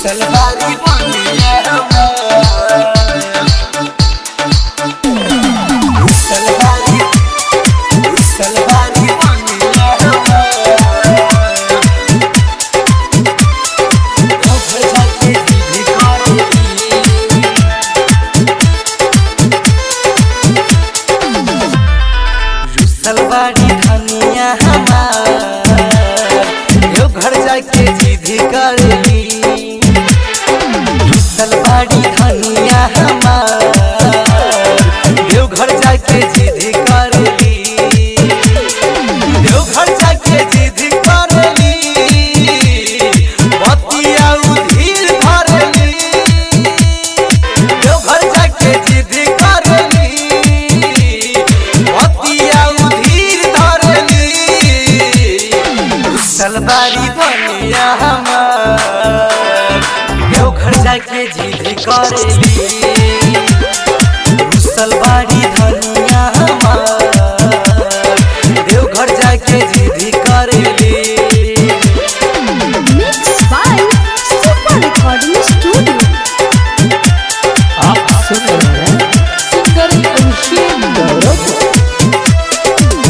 सलवारी बनिया सलवारी सलवारी बनिया घर जाके भी करी सलवारी धनिया हमार यो घर जाके जिद करली सलवारी धनिया हमार यो घर जाके जिद करली यो घर जाके जिद करली बतिया उधीर धरली यो घर जाके जिद करली बतिया उधीर धरली सलवारी बनिया हमार यो घर जाके जिद करली सलवारी धनिया हमार यो घर जाके जिद करली Mixed by Super Recording Studio. आप सुन रहे हैं सिंगर अभिषेक गौरव को।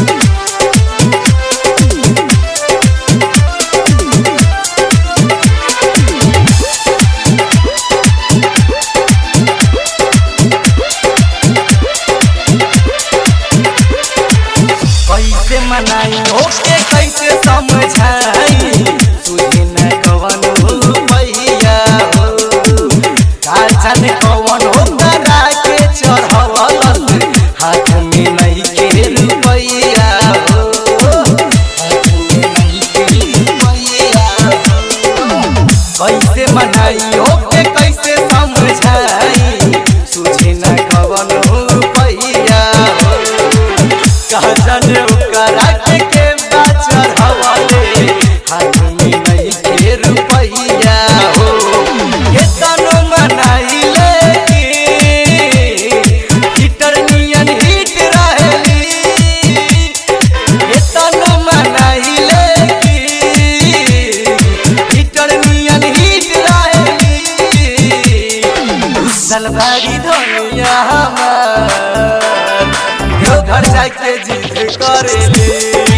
कैसे मनाई ओके कैसे समझाई तुझे न कवन हो भैया हो का जाने कवन हो करा के चढ़वल हाथ में नहीं के रुपैया हो हाथ में नहीं के रुपैया हो कैसे मनाई ओके कैसे समझाई तुझे न कवन हो भैया हो कहा जाने ओकरा के के बाचर हवाले हाथ में नहीं के रुपैया हो ये तनो मनाइले की हिटर नियन हिट रहेली ये तनो मनाइले की हिटर नियन हिट रहेली सलवारी धनिया हमार यो घर जाके जिद करेली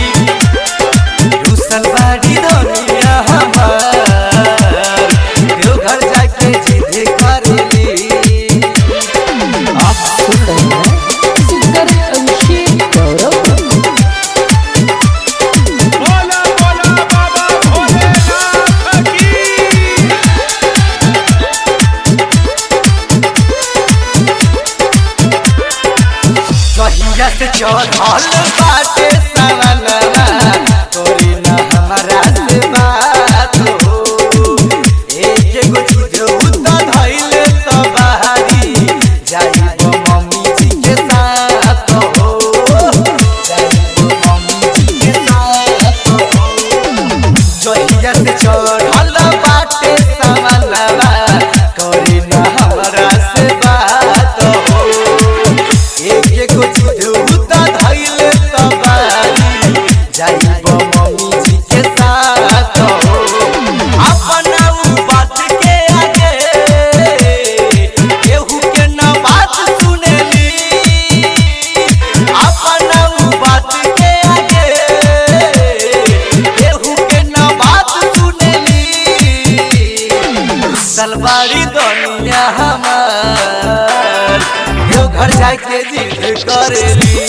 सलवारी धनिया हमार यो घर जाके जिद करेली आप सुन रहे हैं सिंगर अभिषेक गौरव को। बोला बोला बाबा भोलेनाथ की कहिया से चढ़ल बाटे सवनवा तोरी न हमारा से बात हो एक एगो चीज उता धइले त बाहरी जाइबो मम्मी जी के साथ हो जाइबो मम्मी जी के साथ हो जहिया से चढ़ल बाटे सवनवा तोरी न हमारा से बात हो एक एगो चीज उता धइले त बारी जाइबो मम्मी जी के साथ हो अपना उ बात के आगे केहू के न बात सुनेली अपना उ बात के आगे केहू के न बात सुनेली सलवारी दुनिया हमार यो घर जाके जिद करेली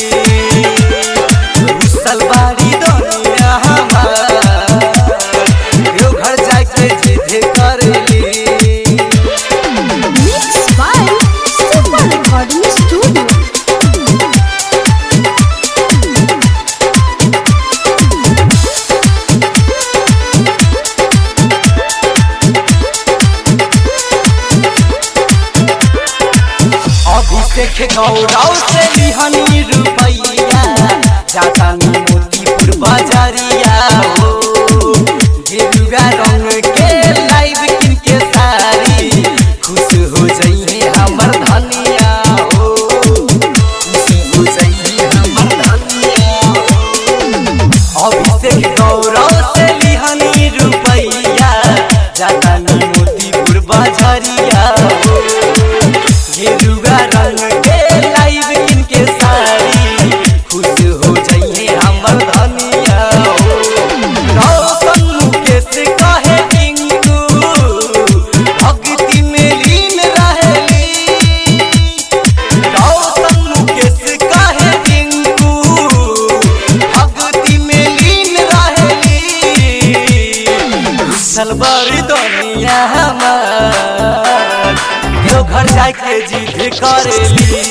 सलवारी दुनिया हमार यो घर जाके जिद करेली Mixed by Super Recording Studio. Abhishek गौरव से लिहनी रुपैया जाता मोतीपुर बाजारिया हो गेरुआ रंग के लाइव किन के सारी खुश हो जाइए हमर धनिया हो खुश हो जाइए हमर धनिया हो अभिषेक गौरव से लिहनी रुपैया जाता मोतीपुर मुसलबरी दुनिया हमार यो घर जाके जिद करेली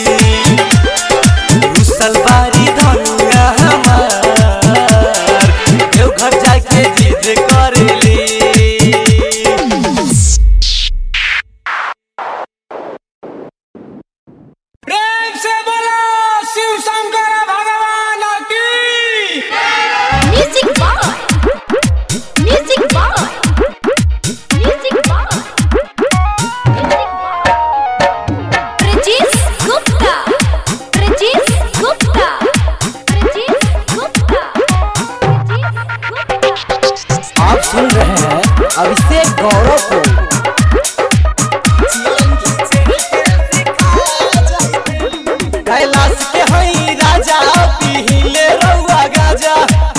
मुसलबरी दुनिया हमार यो घर जाके जिद करेली प्रेम से बोलो शिव शंकर भगवान की music by music by music by Prajesh Gupta Prajesh Gupta Prajesh Gupta Prajesh Gupta आप सुन रहे हैं अभिषेक गौरव को कैलाश के हई राजा पीले रउआ गाजा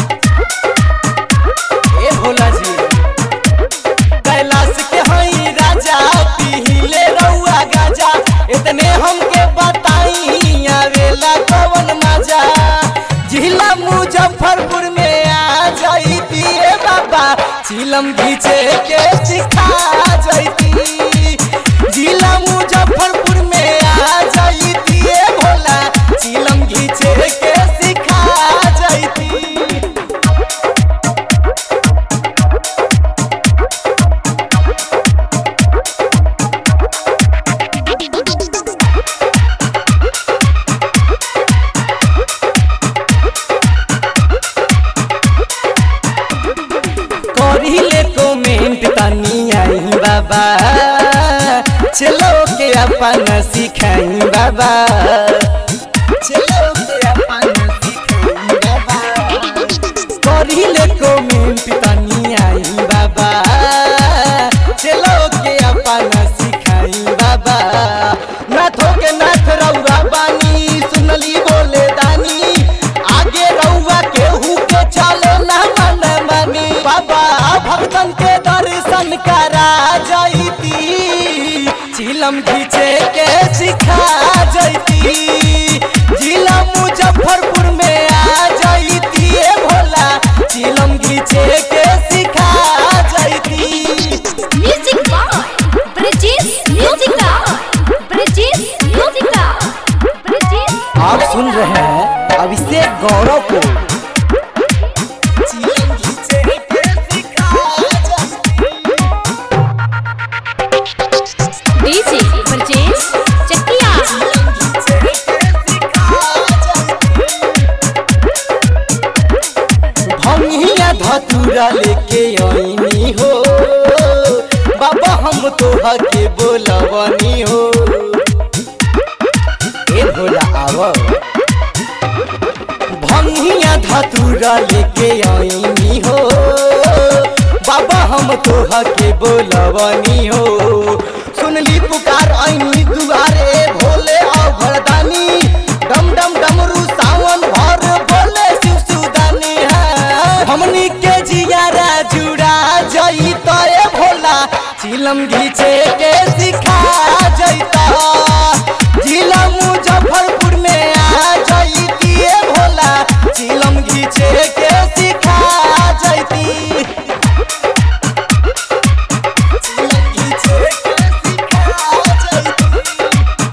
ए भोला जी कैलाश के हई राजा पीले रउआ गाजा इतने हमके बताई आवेला कवन मजा जिला मुजफ्फरपुर में आ जाइती ए बाबा चिलम घीचे के सिखा जाइती जिला मुजफ्फरपुर में आ जाइती ए भोला चिलम घीचे के सिखा जाइती करिले कमेंट तनी आई बाबा चलो के अपन सिखाई बाबा चलो के अपन सिखाई बाबा करिले कमेंट तनी आई बाबा चलो के अपन सिखाई बाबा नाथो के नाथ रउआ बानी सुनली बोले दानी आगे रउआ केहू के चले ना मन मानी बाबा भक्तन के दर्शन करा जाइती चिलम घीचे के सिखा जाइती जिला मुजफ्फरपुर में आ जाइती ए भोला चिलम घीचे के सिखा जाइती music by Prajesh music Prajesh music Prajesh आप सुन रहे हैं अभिषेक गौरव को डीजे प्रजेश चकिया भंगिया धतूरा लेके आईनी हो बाबा हम तोहा के बोलवनी हो ए भोला आव भंगिया धतूरा लेके आईनी हो बाबा हम तोहा के बोलवनी हो सुनली पुकार आईनी दुआरे भोले आओ भरदानी डम डम डमरू सावन भर बोले शिव सुदानी है हमनी के जियारा जुड़ा जई तो ए भोला चिलम घीचे के सिखा जईता जिला मुजफ्फरपुर में आ जईती ए भोला चिलम घीचे के सिखा जईती चिलम घीचे के सिखा जईती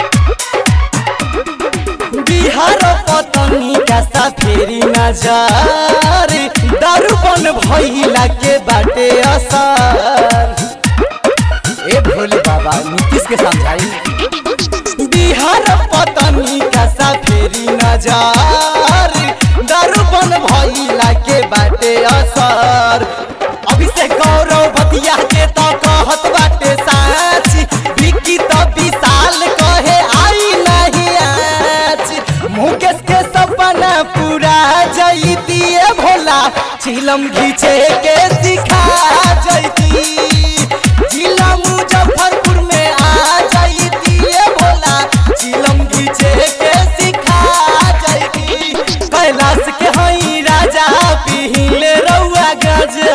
बिहार पतनी का साफेरी नजर दारूपन भइला के बाटे असर ए भोले बाबा नीतीश के समझाई बिहार पतनी का साफेरी नजर दारूपन भइला के बाटे असर अभिषेक गौरव बतिया के तो कहत बाटे साच विकी तो विशाल कहे आई नहीं आज मुकेश के सपना पूरा जईती ए भोला चिलम घीचे के सिखा जईती जिला मुजफ्फरपुर में आ जईती ए भोला चिलम घीचे के सिखा जईती कैलाश के हई राजा पीले रउआ गजा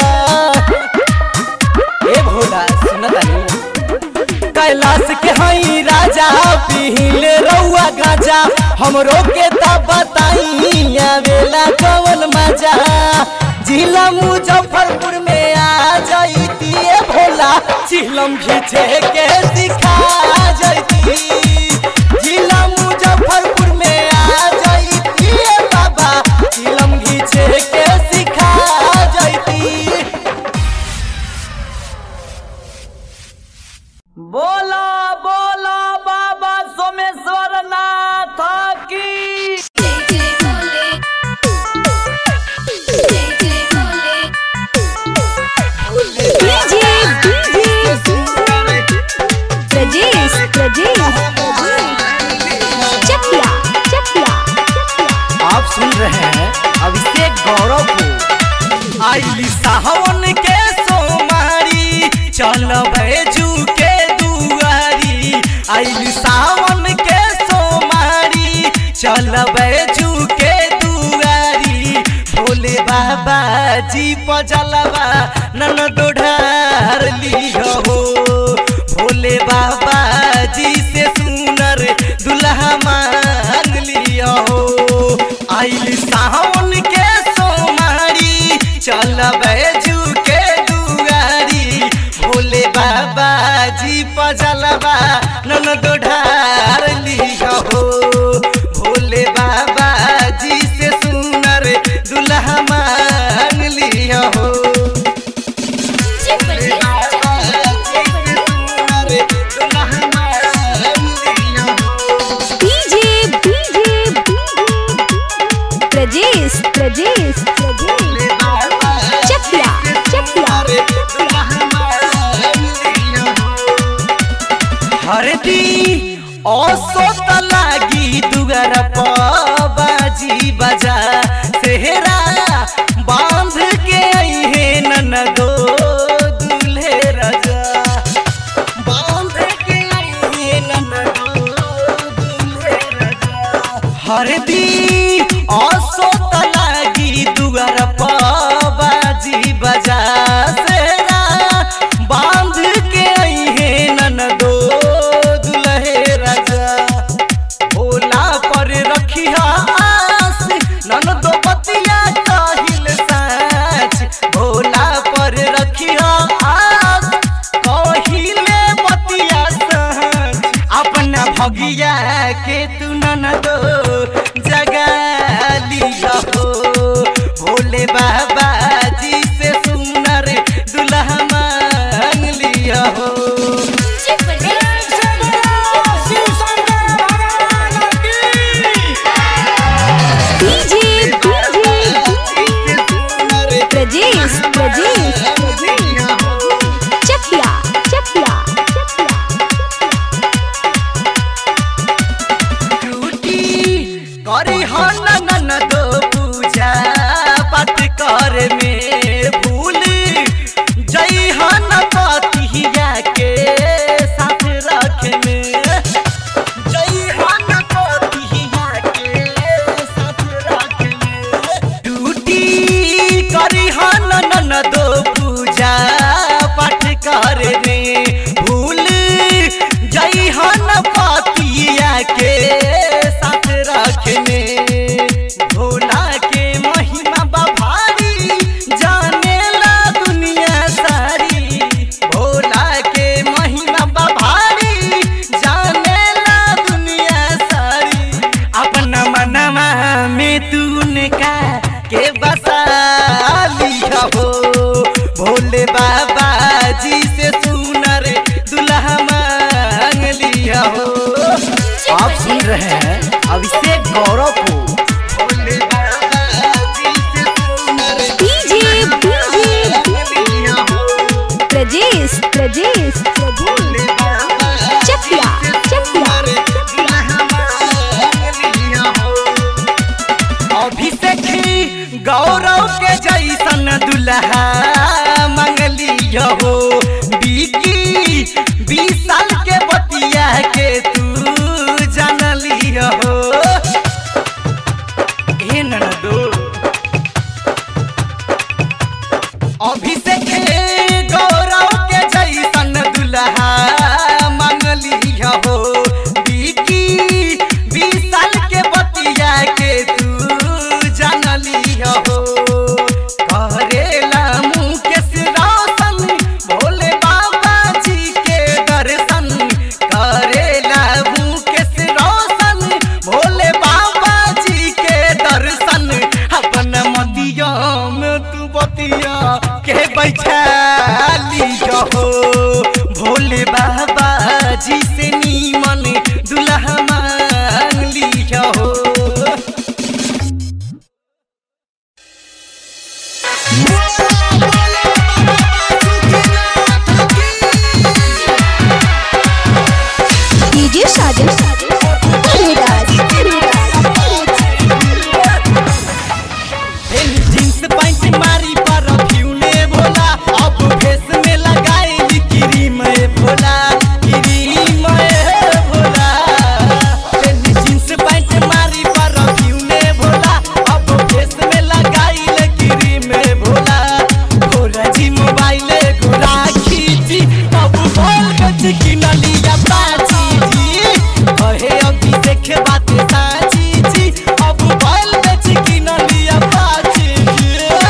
ए भोला सुनतानी कैलाश के हई राजा पीले रउआ गाजा हमरो के त बताई आवेला कवन मजा जिला मुजफ्फरपुर में आ जईती ए चिलम घीचे के सिखा जैती जिला मुजफ्फरपुर में आ जैती ए बाबा चिलम घीचे के सिखा जैती बोला बोला बाबा सोमेश्वर नाथ की जय जय भोले जय जय भोले डीजे डीजे प्रजेश प्रजेश चकिया चकिया आप सुन रहे हैं अभिषेक गौरव को आइली सावन के सोमारी चल बैजू के दुआरी आइली सावन के सोमारी चल बैजू के दुआरी भोले बाबा जी पजलवा नन दोढ़ार लियो हो भोले बाबा जी से सुनर दुल्हा मांग लियो हो आइल सावन के सोमारी चल बैजू के दुआरी भोले बाबा जी पजलवा नन दोढ़ार लियो हो भोले बाबा जी से सुनर दुल्हा मांग लियो हो जय भोले डीजे डीजे प्रजेश प्रजेश प्रजेश चकिया चकिया हरदी औसत लागी दुगर बाजी बजा सेहरा बांध के अहे नन दो दूल्हे रजा बांध के अहे नन दो दूल्हे रजा हरदी औसत लागी दुगर बाजी बजा सेरा बांध के अहे नन दो दुल्हे रजा भोला पर रखिया आस नन दो बतिया काहिल साच भोला पर रखिया आस कहिले बतिया साच अपना भगिया के तू नन दो जगा लिया हो भोले बाबा जी से सुनर दुल्हा मांग लिया हो जय भोले से बोलो शिव शंकर भगवान की DJ DJ Prajesh Prajesh Chakiya Chakiya duty करी हन नन दो पूजा पाठ कर में भूल जई हन पतिया के साथ रख में जई हन पतिया के साथ रख में ड्यूटी करी हन नन दो पूजा पाठ कर में भूल जई हन पतिया के साथ रखने भोला के महिमा बभारी जानेला दुनिया सारी भोला के महिमा बभारी जानेला दुनिया सारी अपना मनवा में तूने का के बसा लिया हो भोले बाबा जी से सुनर दुल्हा मांग लिया हो आप सुन रहे हैं अभिषेक गौरव को भोले बाबा जी से सुनर डीजे डीजे मांग लिया हो प्रजेश प्रजेश प्रजेश चकिया चकिया अभिषेक गौरव के जैसन दुल्हा मंगली हो बीकी बीस साल के बतिया के तू जानली हो हे ननदो अभिषेक गौरव के जैसन दुल्हा मंगली हो बीकी बीस साल के बतिया के तू जानली हो करेला मुकेश रोशन भोले बाबा जी गोदिया के बैठाली हो भोले बाबा जी से नीमन दुल्हा मांग लिया हो DJ Sajan Areraj jeans pant मारी पर फ्यूने भोला अब फेस में लगाए cream Bhola cream Bhola jeans pant मारी पर फ्यूने भोला अब फेस में लगाई क्रीम भोला भोला जी मोबाइल गोरा खींची अब बोल गच की नलिया बाची जी कहे अभी देखे बात साची जी अब बोल गच की नलिया बाची जी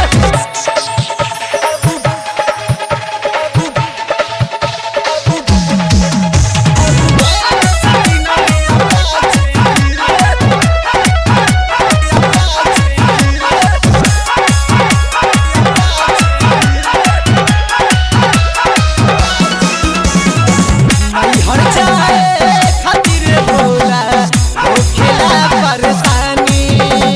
हर जाए खातिर भोला होखेला परेशानी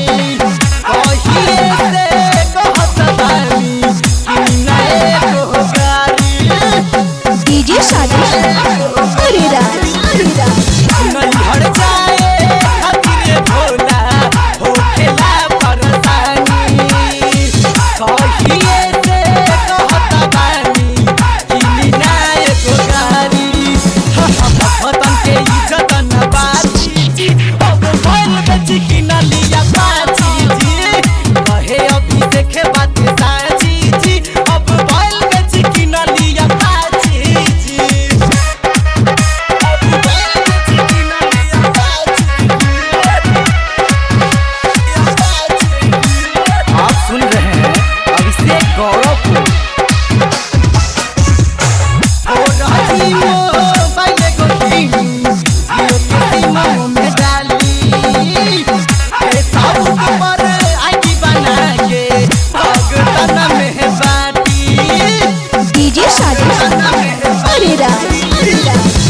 कहिए से कहत बानी कि नए को गारी डीजे साजन अरेराज हर जाए खातिर भोला होखेला परेशानी कहिए से कहत बानी कि नए को गारी भगतन के इज्जत न बाची जी अब बोल बेच की न लिया बाची जी कहे अभी देखे बात साची जी अब बोल बेच की न लिया बाची जी अब बोल बेच की न लिया बाची आप सुन रहे हैं अभिषेक गौरव को डीजे साजन अरेराज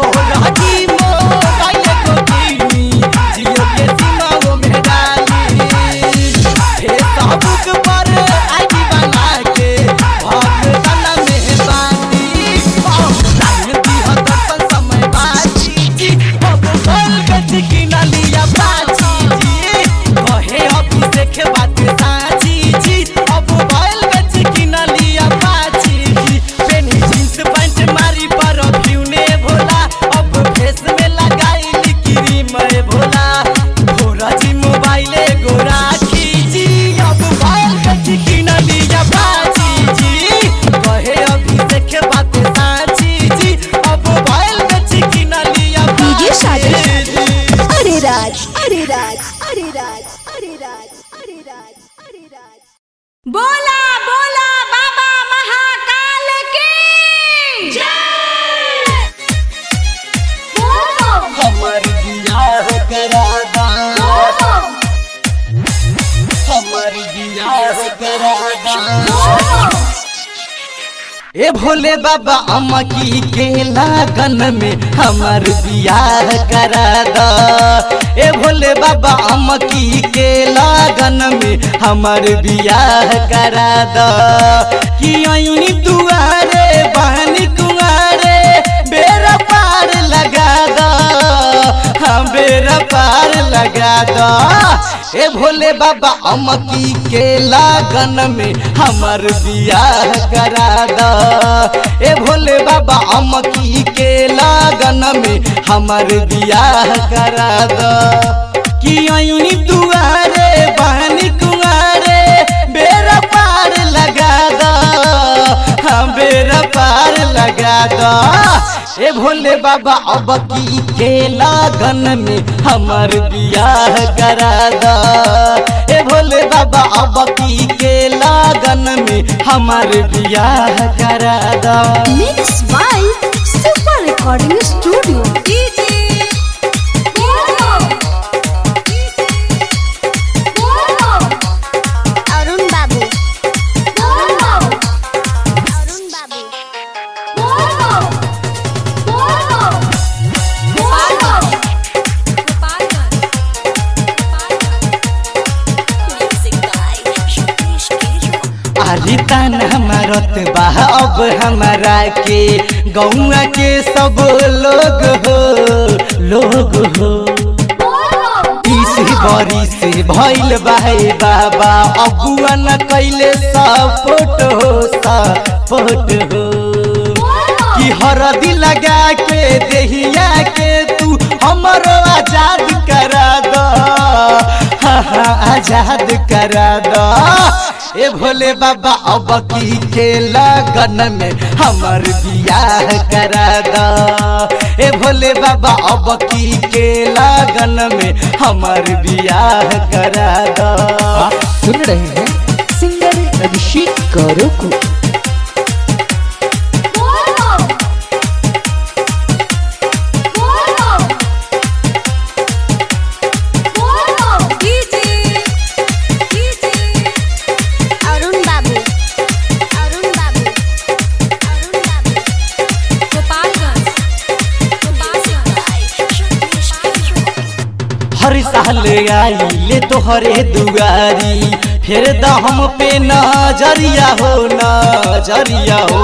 देखे बात साची जी अब बैल बेच की न लिया बाची जी पेनी जींस पैंट मारी पर फ्यूने भोला अब फेस में लगाई क्रीम भोला भोरा जी मोबाइल गोरा खींची अब बैल बेच की न लिया बाची जी कहे अभी देखे बात साची जी अब बैल बेच की न लिया डीजे साजन बाची जी अरेराज अरेराज अरेराज अरेराज अरेराज अरेराज बोला बोला बाबा महाकाल की जय बोलो हमर बियाह करा दा हमर बियाह करा दा ए भोले बाबा अमकी के लागन में हमर बियाह करा द ए भोले बाबा अमकी के लागन में हमर बियाह करा द कि अयूनी दुआरे बहनी कुंवारे बेरा पार लगा द हाँ बेरा पार लगा द ए भोले बाबा अमकी के लागन में हमर बियाह करा द ए भोले बाबा अमकी के लागन में हमर बियाह करा द कि अयूनी दुआरे बहनी कुंवारे बेरा पार लगा द हाँ बेरा पार लगा द ए भोले बाबा अब की के लागन में हमर बियाह करा द ए भोले बाबा अब की के लागन में हमर बियाह करा द mix by super recording studio DJ बोलो बोलो अरुण बाबू बोलो भारी तान हमारत बा अब हमारा के गौआ के सब लोग हो लोग हो तीस बरी से भइल बाहे बाबा अबुआ न कैले सपोर्ट हो सपोर्ट हो कि हरदी लगा के देहिया के तू हमरो आजाद करा दो हाँ हाँ आजाद करा दो ए भोले बाबा अब की के लगन में हमर बियाह करा दो ए भोले बाबा अब की के लगन में हमर बियाह करा दो आप सुन रहे हैं सिंगर अभिषेक करो को अरुण बाबू अरुण बाबू अरुण बाबू हर साल आइले तोहरे दुआरी फिर द हम पे नजरिया हो नजरिया हो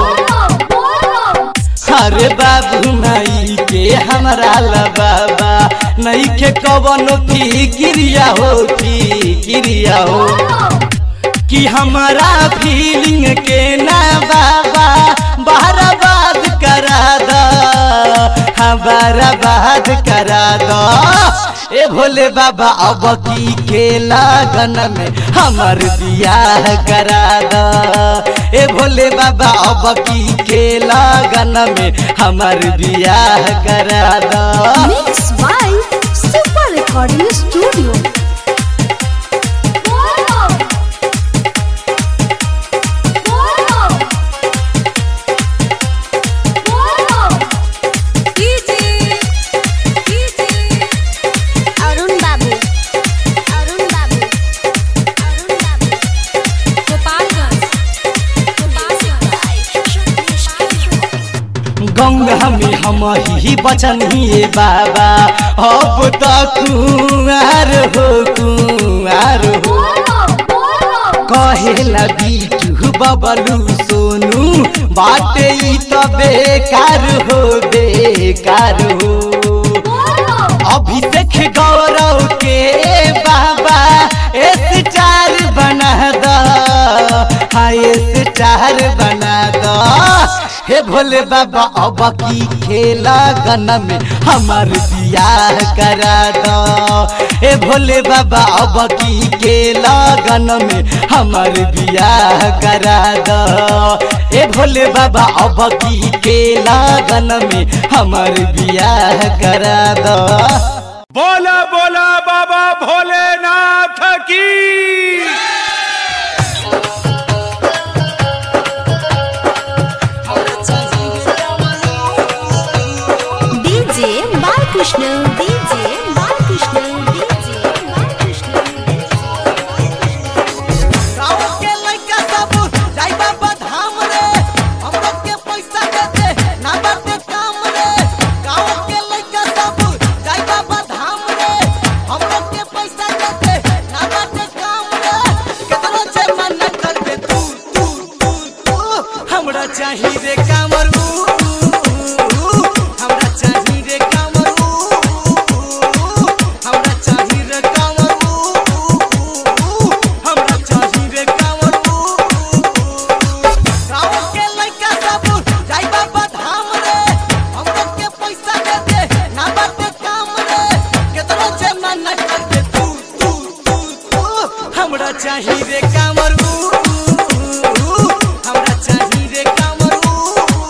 अरे बाबू माई के हमरा ला बाबा नहीं के कवनो फिक्रिया हो फिक्रिया हो कि हमारा फीलिंग के ना बाबा बहराबाद करा दो हाँ बहराबाद करा दो ए भोले बाबा अब की के लगन में हमर बियाह करा दो ए भोले बाबा अब की के लगन में हमर बियाह करा दो mix by super recording studio Arun बाबू अरुण बाबू अरुण बाबू गंगा में हम ही बचन ही बाबा अब तक कुआर हो कुआर हो कहेला बीटू बबलू सोनू बाटे ई त बेकार हो बेकार हो अभिषेक गौरव के बाबा स्टार बना दो हाँ स्टार बना दो हे भोले बाबा अब की खेला गन में हमार बियाह करा दो हे भोले बाबा अब की खेला गन में हमार बियाह करा दो हे भोले बाबा अब की खेला गन में हमार बियाह करा दो बोला बोला बाबा भोलेनाथ की DJ Balkrishna DJ Balkrishna DJ Balkrishna गाँव के लइका सब जाई बाबा धाम रे हमरो के पैसा दे दे ना बाटे काम रे गाँव के लइका सब जाई बाबा धाम रे हमरो के पैसा दे दे ना बाटे काम रे केतनो जे मन कर दे तू तू तू तू हमरा चाही रे कामर ऊ हमरा चाही रे कामर ऊ हमरा चाही रे कामर ऊ हमरा चाही रे कामर गाँव के लइका सब जाई बाबा धाम रे हमरो के पैसा दे दे ना बाटे काम रे केतनो जे मन कर दे तू तू तू तू हमरा चाही रे कामर हमरा चाही रे कामर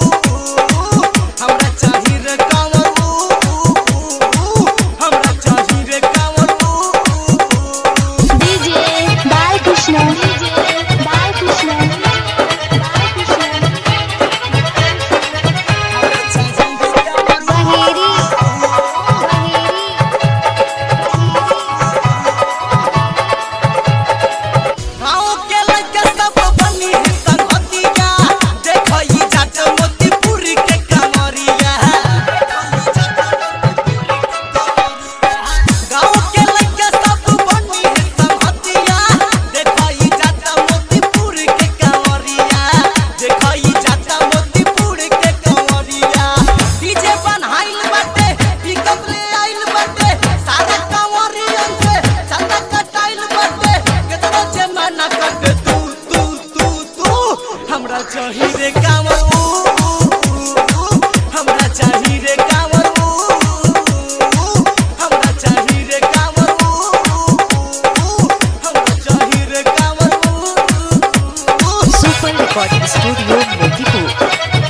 चाही रे कांवर ऊ, ऊ, ऊ, हमरा चाही रे कांवर ऊ, ऊ, हमरा चाही रे कांवर ऊ, ऊ, हमरा चाही रे कांवर ऊ, super recording studio Motipur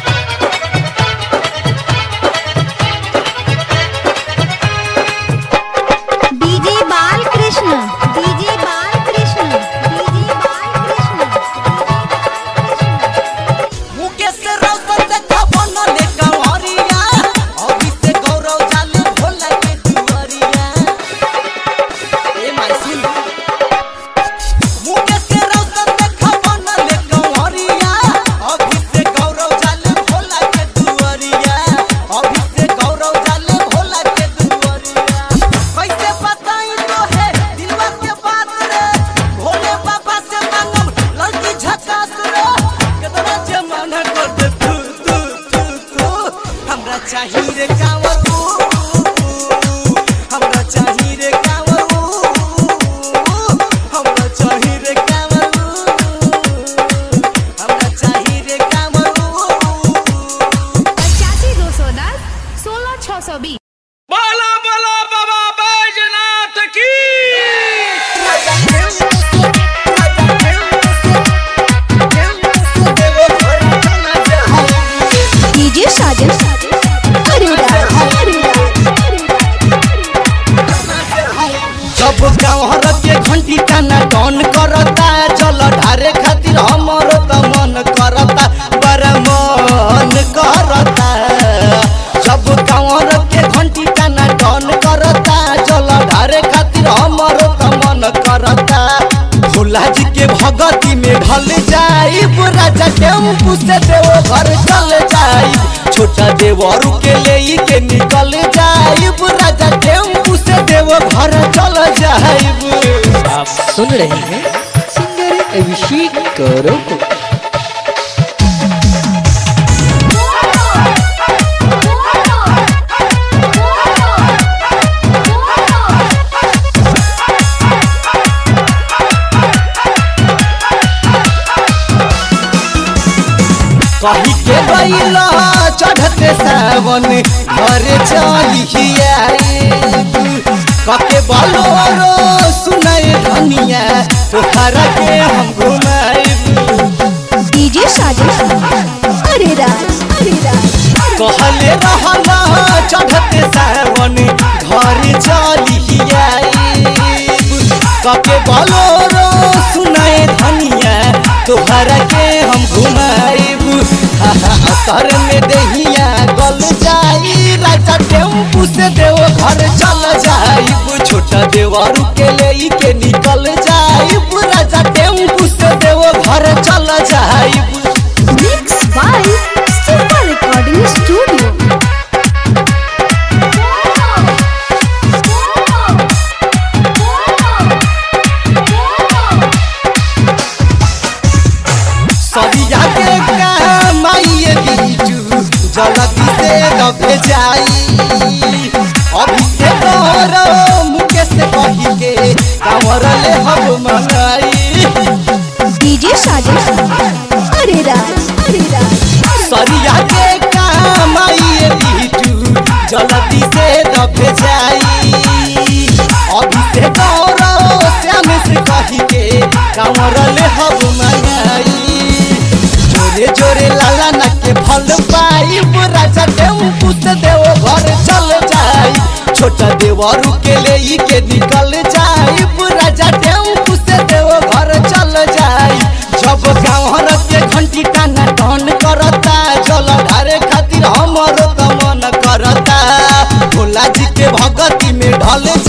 DJ Balkrishna DJ Balkrishna DJ Balkrishna Mukesh Roshan देखा बनले कंवरिया अभी से गौरव जाले भोला के दुआरिया ए माइसिल मुकेश रोशन देखा बनले कंवरिया अभी से गौरव जाले भोला के दुआरिया अभी से गौरव जाले भोला के दुआरिया कैसे बताई तो है दिलवा के बात रे भोले बाबा से मांगम लड़की झकास रे कितना जमाना कर दे तू तू तू तू हमरा चाहिए रे कांवर ऊ, ऊ, ऊ, हमरा चाहिए रे कांवर ऊ, ऊ, हमरा चाहिए रे कांवर ऊ, हमरा चाहिए रे कांवर ऊ, पचासी दो सौ दस सोलह छः सौ बीस बोला बोला बाबा बैजनाथ की डीजे साजन अरे राज अरे जब गाँव के घंटी टाना डन करता जल ढारे खातिर हमर त मन करता बड़ा मन करता जब गाँव के घंटी टाना डन करता जल ढारे खातिर हमर त मन करता भोला जी के भगती में ढल जाई राजा टेम्पू से देव घर चल जाई छोटा देवरू के ले के निकल जाई राजा टेम्पू से देव घर चल जाई आप सुन रहे हैं सिंगर अभिषेक गौरव को कही के बैला चढ़ते सावन घर चलिया कके बलोरो सुनाए धनिया तोहरा के हम घुमाई डीजे साजन अरे राज अरे राज कहले रहला चढ़ते सावन घर चलिया कके बलोरो सुनाए धनिया तोहरा के हम घुमाइब असर में दहिया गल जाई राजा टेम्पू से देव घर चल जाइब छोटा देवरू के ले के निकल जाइब राजा टेम्पू से देव घर चल जाइब mix by super recording studio सरिया के कमाइए बीजू जल्दी से रखे जाई अभी से तोरो मुकेश कही के कांवर ले हम मंगाई डीजे साजन अरे राज अरे राज सरिया के कमाइए बीजू जल्दी से रखे जाई अभी से तोरो श्याम से कही के कांवर ले हम मंगाई जोरे जोरे लाला ना के फल पाई राजा टेम्पू से देव घर चल जाई छोटा देवरू के ले के निकल जाई राजा टेम्पू से देव घर चल जाई जब गाँव के घंटी टाना टन करता जल ढारे खातिर हमर त मन करता भोला जी के भगती में ढल